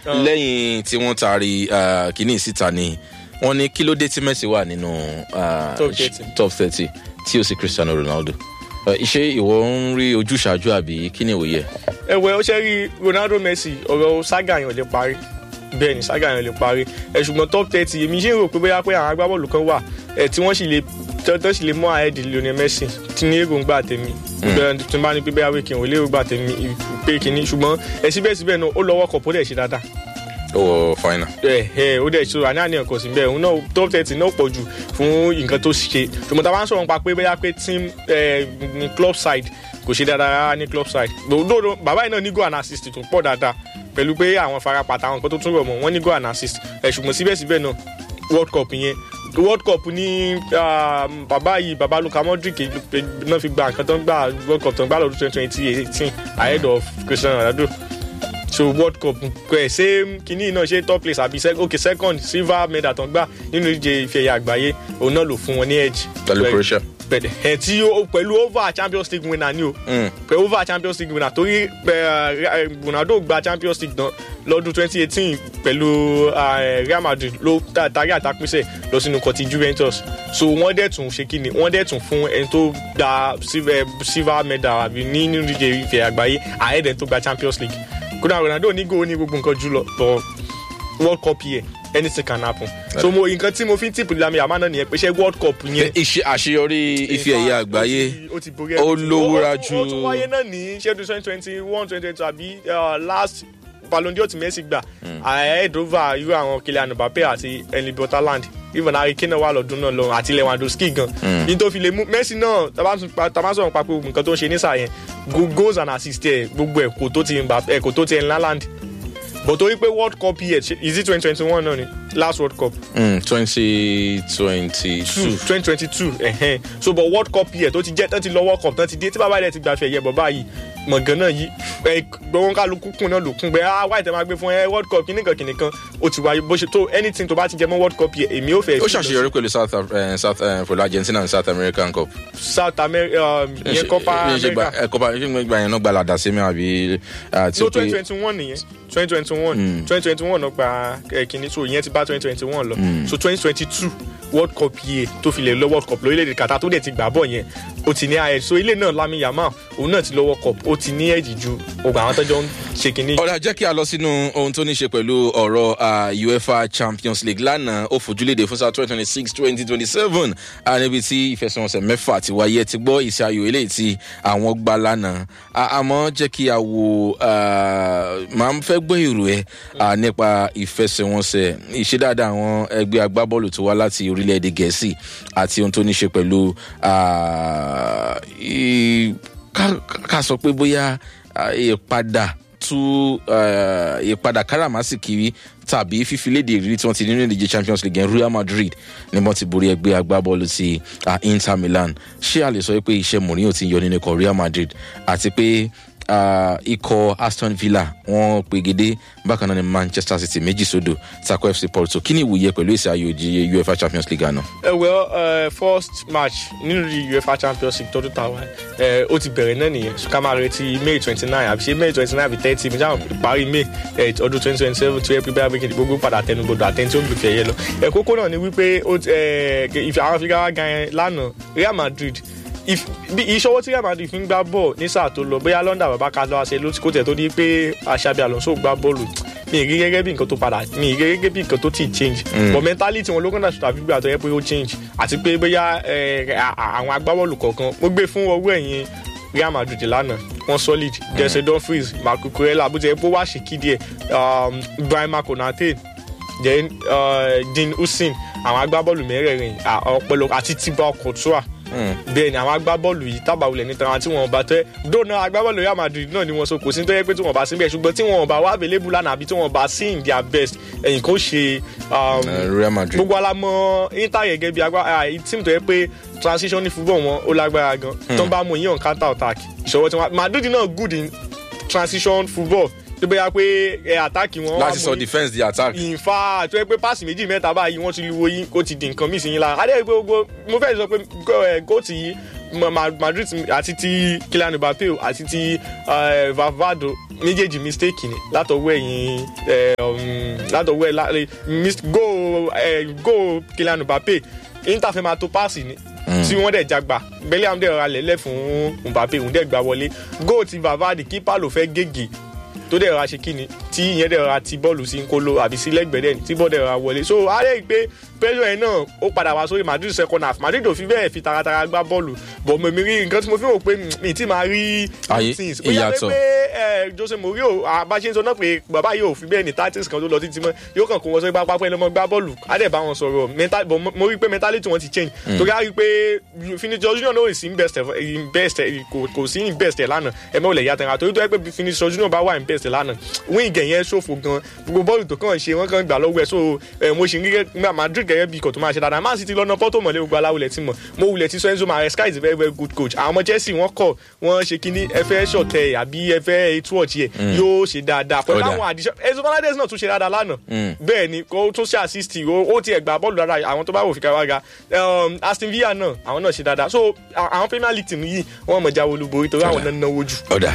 lẹ́yìn tí wọ́n taari ah, kínní síta ni wọ́n ní kí ló dé tí messi wà nínú ah, Top 30. top thirty tí ó sì cristiano ronaldo Eh, ṣé ìwọ ń rí ojúṣàájú àbí kí ni ìwòye ẹ. ẹwẹ ó ṣe rí ronaldo messi ọ̀rọ̀ saga yẹn ò lè parí bẹ́ẹ̀ ni saga yẹn ò lè parí ẹ ṣùgbọ́n top thirty èmi ṣe ń rò pé bóyá pé àwọn agbábọ́ọ̀lù kan wà ẹ tí wọ́n sì lè tọ́ sì lè mú àẹ́dì lionel messi tí ní èròǹgbà tèmi bẹ́ẹ̀ tí n bá ní pé bóyá pé kí n ò lè èròǹgbà tèmi pé kínní ṣùgbọ́n ẹ síbẹ̀síbẹ̀ náà ó lọ́wọ́ kọ̀ọ̀pọ̀ dẹ̀ ṣe dáadáa ó wọ final. ẹ ẹ ó dẹ̀ ṣòro àní àníyàn kò sí bẹ́ẹ̀ òun náà top thirty náà pọ̀ jù fún nǹkan tó ṣe ṣùgbọ́n tá a bá ń sọ̀rọ̀ nípa pé bóyá pé team ẹ ní club side kò ṣe dáadáa rárá ní club side lòdòdó bàbá yìí náà ní goal and assist tó pọ̀ dáadáa pẹ̀lú pé àwọn farapàtà àwọn nǹkan tó tún rọ̀ mọ́ wọ́n ní goal and assist ẹ ṣùgbọ́n síbẹ̀síbẹ̀ náà world cup yẹn world cup ní ah, bàbá yìí bàbá luka modric náà fi gba nǹkan tó ń gbà world cup tó ń gbà lọ́dún twenty twenty eighteen ahead of cristiano ronaldo so world cup ẹ ṣé kínní náà ṣe top place àbí sec- okay second silver medal tó ń gbà nínú ìdíje ife ẹ̀yà àgbáyé òun náà lò fún wọn ní edge. pẹ̀lú croatia. bẹ̀rẹ̀ ẹ̀ tí ó pẹ̀lú over champions league winner ni o Mm. pẹ̀lú over champions league winner torí ẹ, ronaldo gba champions league náà lọ́dún twenty eighteen pẹ̀lú ẹ, real madrid ló ta- tarí àtàpínsẹ̀ lọ sínú kọtí juventus so wọ́n dẹ̀ tún ṣe kí ni wọ́n dẹ̀ tún fún ẹni tó gba silver silver medal àbí ní nínú ìdíje ife ẹ̀yà àgbáyé ahead ẹni tó gba champions league kódà ronaldo ní góò ní gbogbo nǹkan jùlọ but world cup yẹ anything can happen so mo nǹkan tí mo fi ń tìpù lámì àmà náà nìyẹn pé ṣé world cup yẹn iṣẹ́ àṣeyọrí ife ẹ̀yẹ àgbáyé ó ti borí ó everything. lówúra Ó- ó- ó tún ju- wáyé náà ní ṣẹ́dún twenty twenty one twenty twenty àbí uh, last ballon d'or tí Messi gbà ahead over irú àwọn Kylian Mbappe àti Erling Haaland even Harry Kane náà wà lọ́dún náà lọ́rùn àti Lewandowski gan ní tó fi lè mú Messi náà tá bá tún pa- tá bá sọ̀rọ̀ pa pé gbogbo nǹkan tó ń ṣe nísà yẹn go- goals and assists ẹ̀ gbogbo ẹ̀ kò tó ti Mbappe ẹ̀ kò tó ti Erling Haaland but torí pé world cup yẹ is it twenty twenty one náà ni last world cup twenty twenty two two. twenty twenty two ẹ̀hẹ́n so but world cup yẹ tó ti jẹ́ tó ti lọ world cup tó ti dé tí bàbá rẹ̀ ti gbàfẹ́ yẹ bọ̀ báyìí mọ̀gán náà yìí ẹ gbọ́n kálukú kùn náà ló kún bẹ́ẹ̀ ah wáyé tẹ́ máa gbé fún ẹ world cup kìnnìkan kìnnìkan ó ti wáyé bó ṣe tó anything tó bá ti jẹ mọ́ world cup yẹ èmi ò fẹ́ ó ṣàṣeyọrí pẹ̀lú south Af- eh, south eh, pẹ̀lú argentina and south american cup. south america um, ìyẹn copa america kọ́pa ìgbà yẹn náà gba làdá sí mi àbí àti no twenty twenty one nìyẹn twenty twenty one twenty twenty one náà gba ẹ, kìíní so ìyẹn ti bá twenty twenty one lọ so twenty twenty two world cup yìí tó fi lè lọ world cup lórílẹ̀‐èdè Qatar tó dẹ̀ ti gbà bọ̀ yẹn ó ti ní ayẹ so ilé náà Lamine Yamal òun náà ti lọ world cup ó ti ní ẹ̀jì ju ogun àwọn tọ́jọ́ ń ṣe kìíní. ọ̀rẹ́ jẹ́ kí a lọ sínú ohun tó ní ṣe pẹ̀lú ọ̀rọ̀ ah, uefa champions league lánàá ó fojúléde fún sáà twenty twenty six twenty twenty seven níbi tí ìfẹsẹ̀wọnsẹ̀ mẹ́fà ti wáyé ẹ ti gbọ́ ìṣe ayò eléyìí tí àwọn gbá lánàá Ah, àmọ́ jẹ́ kí a wo ah, màá fẹ́ gbọ́ èrò ẹ ah, nípa ìfẹsẹ̀wọnsẹ̀ ìṣe dáadáa àwọn ẹgbẹ́ agbábọ́ọ̀lù tó wá láti orílẹ̀-èdè gẹ̀ẹ́sì àti ohun tó ní ṣe pẹ̀lú ah, i- ká- ká sọ pé bóyá ah, ìpadà tú eh, ìpadà káràmásìkiri tàbí fífilédè ìrírí tí wọ́n ti ní nínú ìdíje champions league yẹn real madrid ni wọ́n ti borí ẹgbẹ́ agbábọ́ọ̀lù ti ah, inter milan ṣé a lè sọ pé iṣẹ́ mourinho ti ń yọ nínú ikọ̀ real madrid àti pé ah, ikọ̀ aston villa wọ́n pegedé bákan náà ni manchester city méjì sódò tako fc porto kí ni ìwòye pẹ̀lú èsì ayò ìdíje uefa champions league àná. ẹ well uh, first match nínú di uefa champions league tọdún tàwa ẹ ó ti bẹ̀rẹ̀ náà nìyẹn so ká máa retí may twenty nine àbí ṣe may twenty nine àbí thirty mi sáwọn parí may ẹ ọdún twenty twenty seven tó yẹ pé bẹ́ẹ̀ bí gbogbo padà tẹnugbodò àtẹni tí ó gbèfẹ́ yẹ lọ ẹ kókó náà ni wípé ó ti- ẹ ìfẹ́ àwọn fígáwá gan yẹn lánàá real madrid if bí ìṣọwọ́ tí real madrid fi ń gbá bọ́ọ̀ ní sáà tó lọ bóyá london bàbá ká lọ́wọ́ ṣe ló ti kó tẹ̀ tó di pé aṣábí alonso gbá bọ́ọ̀lù mi ì rí gẹ́gẹ́ bí nǹkan tó padà mi ì rí gẹ́gẹ́ bí nǹkan tó ti change but mentality wọn ló kàn dàtúntà fi gbà tó yẹ pé ó change àti pé bóyá ẹ, à- à- àwọn agbábọ́ọ̀lù kọ̀ọ̀kan mo gbé fún ọwọ́ ẹ̀yìn real madrid lánàá wọn solid jesse dumfries marco kurela bó ti yẹ pé ó wá ṣe kídi ẹ um, ibrahima konate then uh, dean husin àwọn agbábọ́ọ̀lù mẹ́rẹ̀ẹ̀rin à- ọpọlọ àti tiba courtois bẹ́ẹ̀ ni àwọn agbábọ́ọ̀lù yìí tábàwulẹ̀ ní tàwọn tí wọn bá tẹ́ dóná agbábọ́ọ̀lù real madrid náà ni wọn so kò sí tó yẹ pé tí wọn bá síbẹ̀ ṣùgbọ́n tí wọn bá wà available lánàá àbí tí wọn bá sí in their best ẹ̀yìn kò ṣe um, Eh, real madrid gbogbo alamọ inter gẹ́gẹ́ bí agbá team tó yẹ pé transition ní football wọn ó lágbára gan tó ń bá mú yíyan counter attack ìṣòwò tí wọn madrid náà good in transition football tó bẹ́ẹ̀ pé ẹ àtàkì wọn wá láti mú sọ yín- defence di attack. ìfà tó yẹ pé páàsì méjì mẹ́ta báyìí wọ́n ti lu oyin kó ti di nǹkan míì sí yín lára adé pé gbogbo mo fẹ́ sọ pé gó- ẹ, góòtù yìí Ma- Ma- Madrid àti ti Kylian Mbappe o àti ti eh, Valverde méjèèjì mistake ni látọwọ́ ẹ̀yìn eh, um, látọwọ́ ẹ̀ láre go ẹ̀ go Kylian Mbappe Inter fẹ́ máa tó páàsì ni tí wọ́n dẹ̀ jagba Bellingham dẹ̀ ra lẹ́lẹ̀ fún Mbappe òun dẹ̀ gbà wọlé go ti Vavadi kípa ló fẹ́ gègé tó dẹ̀ ra ṣe kíni tí ìyẹn dẹ̀ ra ti bọ́ọ̀lù sí nkolo àbí sí lẹ́gbẹ̀dẹ̀ tí bọ́ọ̀ dẹ̀ ra wọlé so a lè gbé pressure yẹn náà ó padà wá sórí Madrid second half Madrid ò fi bẹ́ẹ̀ fi taratara gbá bọ́ọ̀lù bọ̀ mo mi rí nǹkan tí mo fi rò pé mi ti máa rí Ayé, things bóyá ìyàtọ̀. pé ẹ Jose Mourinho àbáṣe ń sọ náà pé bàbá yìí ò fi bẹ́ẹ̀ ní tactics kan tó lọ títí mọ́ yóò kàn kó wọn sórí pápá pẹ́ lọ́mọ gbá bọ́ọ̀lù á dẹ̀ bá wọn sọ̀rọ̀ mental but mo- mo rí i pé mentality wọn ti change torí a rí i pé Vinicius Junior náà ò sí in best ẹ̀- in best ẹ̀- kò kò sí in best ẹ̀ lánàá ẹ̀ mọ́ ò lè yá tẹ̀ra torí tó yẹ pé Vinicius Junior bá wà in best ẹ̀ lánàá wíìn gẹ̀ yẹn ṣòfò gan gbogbo bọ́ọ̀lù tó kàn ṣe wọ́n kàn gbà lọ́wọ́ ẹ̀ so ẹ̀ mo ṣì ń rí gẹ́gẹ́ Madrid gẹ́gẹ́ bí ikọ̀ tó máa ṣe dáadáa Man City lọ́nà Porto mọ̀lẹ́ gbogbo aláwulẹ̀ tí mọ̀ mo wulẹ̀ ti sọ Enzo Maresca is a very very good coach àwọn ọmọ Chelsea wọ́n kọ̀ wọ́n ṣe kíní ẹ fẹ́ ṣọ̀tẹ̀ àbí ẹ fẹ́ ètò ọ̀tí ẹ̀ yóò ṣe dáadáa pẹ̀lú Ó dáa. àwọn àdìsọ́ Enzo Fernandez náà tún ṣe dáadáa lánàá bẹ́ẹ̀ ni kó tún ṣe assist ó ó tiẹ̀ gbà bọ́ọ̀lù dáadáa àwọn tó bá wò fi ká wága Um, Aston Villa náà àwọn náà ṣe dáadáa so à- àwọn Premier League team yìí wọ́n mọ̀ jáwé olúborí torí àwọn náà náwó jù. ọ̀dà.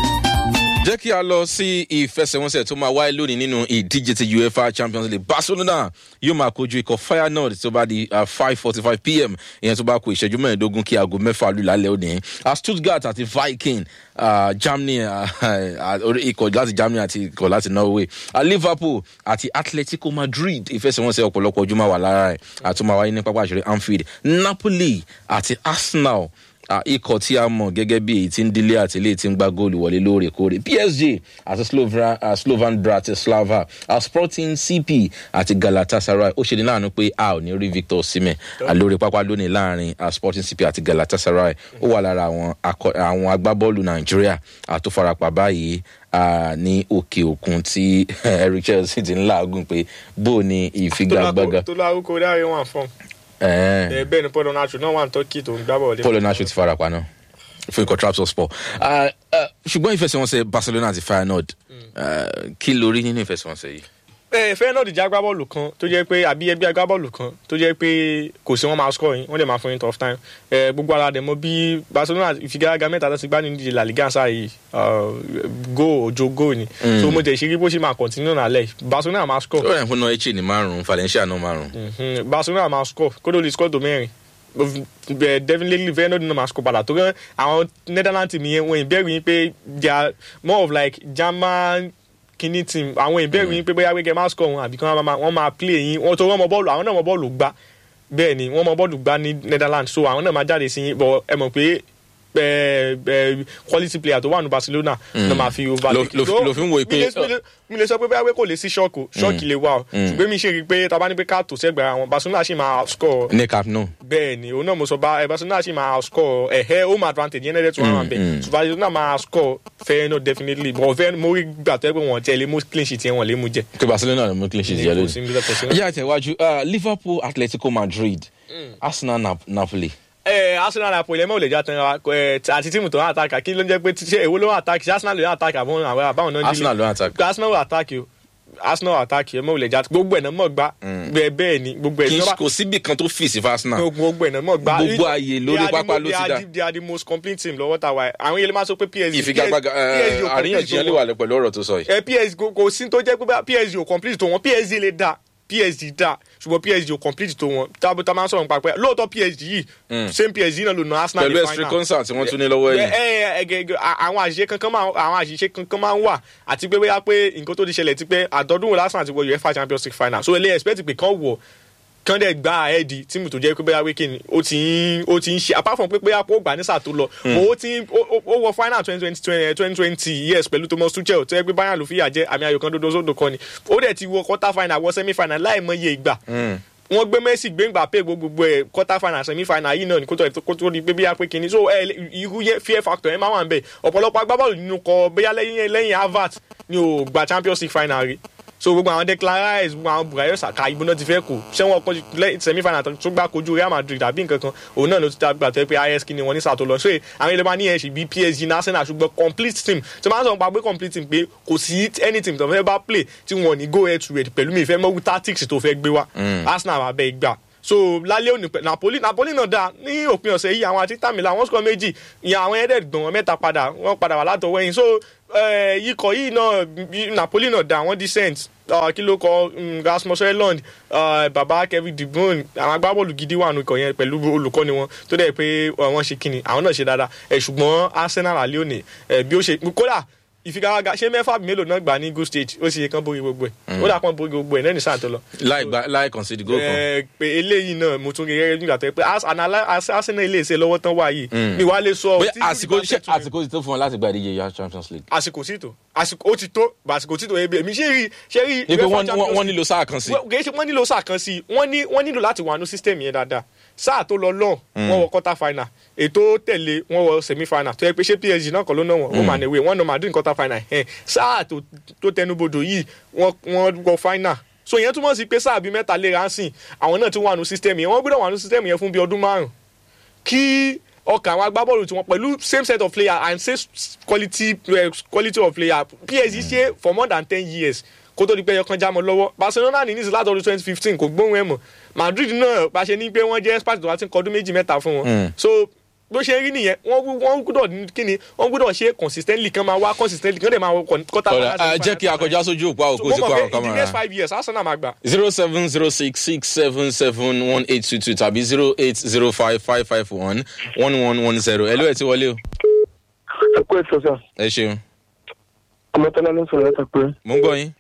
jẹ́ kí a lọ sí ìfẹsẹ̀wọnsẹ̀ tó máa wáyé lónìí nínú ìdíje ti uefa champions league barcelona yóò máa kojú ikọ̀ feyenoord tó bá di five forty five pm ìyẹn tó bá kó ìṣẹ́jú mẹ́ẹ̀ẹ́dógún kí aago mẹ́fà lù lálẹ́ òní Ah, stuttgart àti viking ah, germany ah, ah, orí ikọ̀ láti germany àti ikọ̀ láti norway Ah, liverpool àti atletico madrid ìfẹsẹ̀wọnsẹ̀ ọ̀pọ̀lọpọ̀ ojú máa wà lára ẹ̀ àtúmọ̀ wáyé ní pápá àṣírí anfield napoli àti arsenal Ah, ikọ̀ tí a mọ̀ gẹ́gẹ́ bí èyí tí ń dílé àti ilé tí ń gbá góòlù wọlé lóòrèkóòrè psg àti Slovra- ah, slovan bratislava ah, sporting cp àti galatasaray ó ṣe ní láàánú pé a ò ní rí victor osimhen ah, lórí pápá lónìí láàrin ah, sporting cp àti galatasaray ó wà lára àwọn akọ- àwọn agbábọ́ọ̀lù nàìjíríà ah, tó farapa báyìí ah, ní òkè òkun tí eric chelsea ti ń làágùn pé bó o ní ìfigagbága tó lárúkọ dáre wọn fún ẹ̀ẹ́n ẹ bẹ́ẹ̀ ni Paul Onacho náà wà ní Turkey tó ń gbá bọ̀ paul onaṣu ti farapa náà fún ikọ̀ trapsospor Ah, ah, ṣùgbọ́n ìfẹsẹ̀wọnsẹ̀ barcelona àti feyenoord ah, kí lórí nínú ìfẹsẹ̀wọnsẹ̀ yìí. ẹ fẹ́ náà dìjà agbábọ́ọ̀lù kan tó jẹ́ pé àbí ẹbí agbábọ́ọ̀lù kan tó jẹ́ pé kò sí wọn máa score yín wọ́n dẹ̀ máa fún yín tough time ẹ gbogbo ara dẹ̀ mọ́ bí Barcelona ìfigagbága mẹ́ta tó ti gbá nínú ìdíje La Liga sáà yìí go ojo go ni so mo tẹ̀ ṣe rí bó ṣe máa continue nálẹ̀ Barcelona máa score ó yẹ fún náà eche ní márùn-ún valencia náà márùn-ún. Mhm. Barcelona máa score kódó lè score tó mẹ́rin bẹ definitely Feyenoord náà máa score padà tó kàn àwọn Netherlands team yẹn wọ́n ìbẹ̀rù yín pé they are more of like German kini team àwọn ìbẹ̀rù yín pé bóyá wíkẹ́ máa score wọn àbí kí wọ́n máa- wọ́n máa play yín wọ́n tó wọ́n mọ bọ́ọ̀lù àwọn náà mọ bọ́ọ̀lù gbá bẹ́ẹ̀ ni wọ́n mọ bọ́ọ̀lù gbá ní Netherlands so àwọn náà máa jáde sí yín bọ̀ ẹ mọ̀ pé ẹ ẹ quality player tó wà ní Barcelona náà máa fi over Lo- lo- lo fi ń wo pé- mi lè- mi lè- mi lè sọ pé bóyá pé kò lè sí ṣọ́ọ̀kì o ṣọ́ọ̀kì lè wà o ṣùgbọ́n mi ṣe rí i pé tá a bá ní pé ká tò sẹ́gbẹ̀ẹ́ àwọn Barcelona ṣì máa score ní cap náà. bẹ́ẹ̀ ni òun náà mo sọ bá ẹ Barcelona ṣì máa score ẹ̀hẹ́ home advantage yẹn lẹ́dẹ̀ẹ́ tí wọ́n wà bẹ́ẹ̀ so Barcelona máa score Feyenoord definitely but Feyenoord mo rí gbà tó yẹ pé wọ́n tẹ̀ lé mú clean sheet yẹn wọ́n lé mú jẹ. pé barcelona ló mú clean sheet yẹ kò sí lónìí. níbi tó tẹ̀sí náà. ẹjẹ́ àtẹ̀wájú ah, liverpool atletico madrid arsenal Nap- napoli. ẹ Arsenal Napoli ẹ mọ̀ lè já tán ra ẹ àti tíìmù tó ń àtàkà kí ló ń jẹ́ pé ṣé èwo ló ń àtàkì ṣé Arsenal ló ń àtàkì àbọ̀n àwọn àbáwọn náà ń arsenal ló ń attack. Arsenal ló àtàkì o Arsenal àtàkì ẹ mọ̀ lè já gbogbo ẹ̀ náà mọ̀ gbá bẹ́ẹ̀ bẹ́ẹ̀ ni gbogbo ẹ̀ kì í náà kò síbì kan tó fìsì fún arsenal. gbogbo ẹ̀ náà mọ̀ gbá Gbogbo ààyè lórí They are the pápá mo- ló they ti are dá. the- they are the most complete team lọ́wọ́ tàwa ẹ̀ àwọn yẹlẹ́ máa sọ pé PSG ìfigagbága PSG ò complete àríyànjiyàn tó lè wọn. wà pẹ̀lú ọ̀rọ̀ tó sọ yìí. ẹ PSG kò- kò sí tó jẹ́ pé bá- PSG ò complete tó wọn PSG lè dá PSG dá ṣùgbọ́n PSG ò complete tó wọn tábù tá a máa ń sọ̀rọ̀ nípa pé lóòótọ́ PSG yìí same PSG náà ló na Arsenal pẹ̀lú ní extra final. concert tí wọ́n tún ní lọ́wọ́ ẹ yìí. ẹ ẹ gẹ́gẹ́ àwọn àṣìṣe kankan máa àwọn àṣìṣe kankan máa ń wà àti pé bóyá pé nǹkan tó ti ṣẹlẹ̀ ti pé àdọ́dún wo lásán àti wọ UEFA Champions League final so ilé expect pé kán wọ̀ kán dẹ̀ gba ẹ̀ẹ́dì tíìmù tó jẹ́ pé bóyá wíkì ni ó ti ń ó ti ń ṣe apart from pé bóyá ó gbà ní sáà tó lọ ó ti ń ó- ó ó wọ final twenty twenty twenty twenty yes pẹ̀lú Thomas Tuchel tó yẹ pé Bayern ló fìyà jẹ àmì ayò kan dodo sódò kan ni ó dẹ̀ ti wọ quarter final wọ semi final láì mọye ìgbà wọ́n gbé Messi gbéǹgbà pé gbogbo ẹ̀ quarter final semi final yìí náà ni kó tó kó tó di pé bíyà pé kínní so ẹ irú yẹ fear factor ẹ máa wà ń bẹ ọ̀pọ̀lọpọ̀ agbábọ́ọ̀lù nínú kọ bóyá lẹ́yìn lẹ́yìn Havertz ni ò gba Champions League final rí so gbogbo àwọn Declan Rice gbogbo àwọn Bukayo Saka ibo náà ti fẹ́ kù ṣé wọn kọ́ semi final tó gbá kojú Real Madrid àbí nǹkan kan òun náà ló ti gbà tó yẹ pé IS kí ni wọn ní sàtó lọ so àwọn ilé máa ní ẹ̀ṣì bíi PSG ní Arsenal ṣùgbọ́n complete team tó máa ń sọ pa pé complete team pé kò sí any team tó fẹ́ bá play tí wọn ò ní go head to head pẹ̀lú mi ìfẹ́ mọ́wú tactics tó fẹ́ gbé wá Arsenal máa bẹ́ẹ̀ gbà so lálẹ́ òní pẹ̀ napoli napoli náà dáa ní òpin ọ̀sẹ̀ yìí àwọn àti tàmílà wọ́n sọ méjì ìyẹn àwọn ẹ̀ẹ́dẹ̀ gbọ̀n wọn mẹ́ta padà wọ́n padà wà látọwọ́ ẹ̀yìn so eh, ikọ̀ yìí náà bí- napoli náà dáa wọ́n decent Ah, kí ló kọ mm, rasmus Højlund ah, baba kevin de bruyne àwọn agbábọ́ọ̀lù gidi wà nù ikọ̀ yẹn pẹ̀lú olùkọ́ni wọn tó dẹ̀ pé ah, wọ́n ṣe kíni àwọn náà ṣe dáadáa ẹ̀ ṣùgbọ́n arsenal àlẹ́ òní ẹ̀ bí ó ṣe kódà ìfigagbága ṣé mẹ́fà mélòó náà gbà ní good stage ó sì yẹ kán borí gbogbo ẹ̀ ó dà pọ́n borí gbogbo ẹ̀ náà ní sáà tó lọ láì gba láì concede goal kan. ẹ pé eléyìí náà mo tún rí gẹ́gẹ́ nígbà tó yẹ pé Ars- analy- Ars- Arsenal ilé iṣẹ́ lọ́wọ́ tán wà yìí mi wá lè sọ bóyá tí àsìkò Liverpool ṣe tún- àsìkò ti tó fún wọn láti gba ìdíje ya champions league. àsìkò sí tó àsìkò ó ti tó bá àsìkò tí tó ebi èmi ṣe rí ṣe rí ní pé UEFA wọ́n Champions wọ́n- wọ́n nílò sáà kan sí. Well, kì í ṣe wọ́n nílò sáà kan sí i wọ́n ní wọ́n nílò láti wà ní system yẹn dáadáa sáà tó lọ lọ́n wọ́n wọ quarter final ètò tẹ̀lé wọ́n wọ semi final tó yẹ pé ṣé PSG náà kọ́ ló náà wọ́n ó mà níwèé wọ́n nọ Madrid ní quarter final ẹ̀ sáà tó tó tẹnubodò yìí wọ́n wọ́n wọ final so ìyẹn túmọ̀ sí pé sáà bíi mẹ́ta lè ránṣìn àwọn náà ti wà ní system yẹn wọ́n gbọ́dọ̀ wà ní system yẹn fún bíi ọdún márùn kí ọkàn àwọn agbábọ́ọ̀lù tiwọn pẹ̀lú same set of player and same quality uh, quality of player PSG ṣe for more than ten years kó tó di pé ẹyọkan já mọ́ lọ́wọ́ Barcelona ní nísìsiyìí láti ọdún twenty fifteen kò gbóhùn ẹ̀ mọ̀ Madrid náà bá ṣe ní pé wọ́n jẹ́ expert tó bá ti ń kọ ọdún méjì mẹ́ta fún wọn so bó ṣe rí nìyẹn wọ́n wú- wọ́n gbọ́dọ̀ ní kíni wọ́n gbọ́dọ̀ ṣe consistently kan máa wá consistently kan dẹ̀ máa wọ quarter ọ̀rẹ́ final, a jẹ́ kí akọjá sójú òpó àwọn so kó mo sí kó mọ̀ àwọn pé in the next kámẹ́rà. five years Arsenal máa gbà zero seven zero six six seven seven one eight two two tàbí zero eight zero five five five one one one one zero ẹ ló ẹ ti wọlé o. ẹ kú ètò sà ẹ ṣeun ọmọtọ́lá ló ń sọ̀rọ̀ láti pé mo ń gbọ́ yín.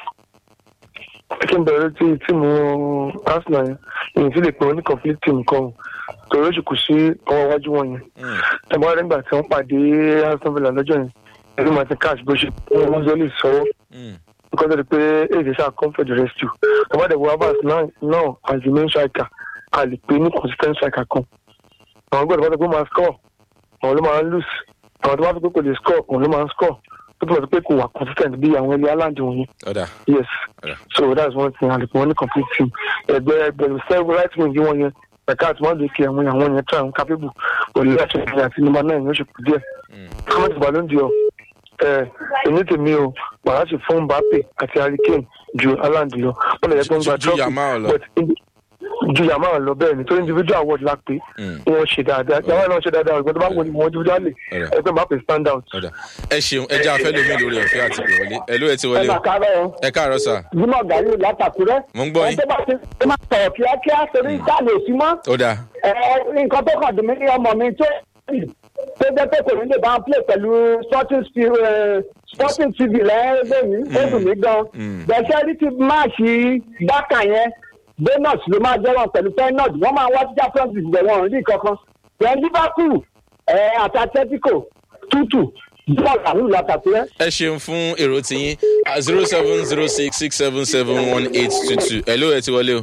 kí n bẹ̀rẹ̀ tí tíìmù arsenal yẹn ìyẹn sì lè pè wọ́n ní complete team kan torí oṣù kù sí ọwọ́ iwájú wọn yẹn tẹ̀gbọ́n rẹ̀ nígbà tí wọ́n pàdé aston villa lọ́jọ́ yẹn ẹ̀rí martin cash bó ṣe wọ́n wọ́n zọ́lì sọ́wọ́ because of the pé èdè sáà come for the rescue ọba dẹ̀ wọ abas náà náà as the main striker a lè pè ní consistent striker kan àwọn gbọ́dọ̀ bá tó pé ó máa score àwọn ló máa ń lose àwọn tó bá tó pé kò lè score òun ló máa ń score tó tó bá tó pé kò wà consistent bí àwọn ilé aláǹdì wọ̀nyí ọ̀dà yes Yeah. so that's one thing and the one complete team ẹgbẹ ẹgbẹ several right wing wọn yẹn ẹka àti wọn lè kí àwọn àwọn yẹn try and capable pẹ̀lú láti ṣe àti number nine yóò ṣe kù díẹ̀ comment balloon di ọ ẹ èmi tèmi o wàá sì fún Mbappe àti Harry Kane ju Haaland lọ wọn lè yẹ kó ń gba Ju- ju trophy Yamal lọ. but indi- ju Yamal lọ bẹ́ẹ̀ ni tó individual award la pé Mm. wọn ṣe dáadáa Yamal náà ṣe dáadáa ọgbọ́n tó bá wọ ni wọn individually Yeah. ẹgbẹ́ Mbappe stand out. ọ̀dà ẹ ṣeun ẹ jẹ́ afẹ́ lómi lórí ọ̀fẹ́ àti pè wọlé ẹ ló ẹ ti ẹ wọlé máa o. kárọ̀ ọ́ ẹ káàárọ̀ sà jimoh gani látàkúrẹ́. Mo ń gbọ́ yín. ẹ tó bá ti ẹ máa sọ̀rọ̀ kíákíá torí sáàlì òsì mọ́. ọ̀dà ẹ nǹkan tó kàn dùn mí ní ọmọ mi tó tó jẹ́ pé kò ní lè bá wọn play pẹ̀lú sporting Spi- eh, sporting tv lẹ́yìn mi ó dùn mí gan. bẹ̀sẹ̀ rí ti máàṣì dákà yẹn bonus ló máa jẹ́ wọn pẹ̀lú fenod wọ́n máa wá sí champions league bẹ̀ wọ́n rí kankan. then liverpool ẹ àti atletico tútù jimoh gani látàkúrẹ́. ẹ ṣeun fún èrò tiyín zero seven zero six six seven seven one eight two two ẹ ló ẹ ti wọlé o.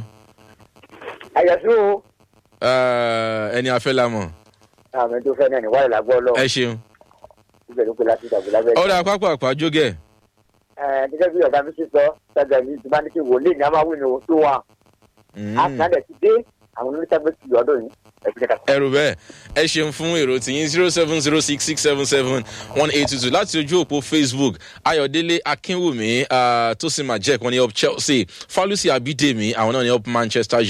àyẹ̀sí o Ah, ẹni afẹ́ la mọ̀ àmì tó fẹ́ náà ní wàhálà gbọ́ lọ ẹ ṣeun. ibẹ̀ ló pe láti ìtàgé lábẹ́ ọ̀dà pápá àpá jógẹ̀ ẹ̀ gẹ́gẹ́ bí ọ̀gá mi ṣe sọ ṣàgbà mi ti bá ní kí wòlíì ní a máa wí ní o tó wà àtúnádẹ̀ ti dé àwọn onítàgbé ti ọdún yìí ẹ̀sìn kẹta. ẹrù bẹ́ẹ̀ ẹ ṣeun fún èrò tìyín zero seven zero six six seven seven one eight two two láti ojú òpó facebook ayọ̀délé akínwùmí ah, tósìn majek wọn ní up chelsea falusi abidemi àwọn náà ní up manchester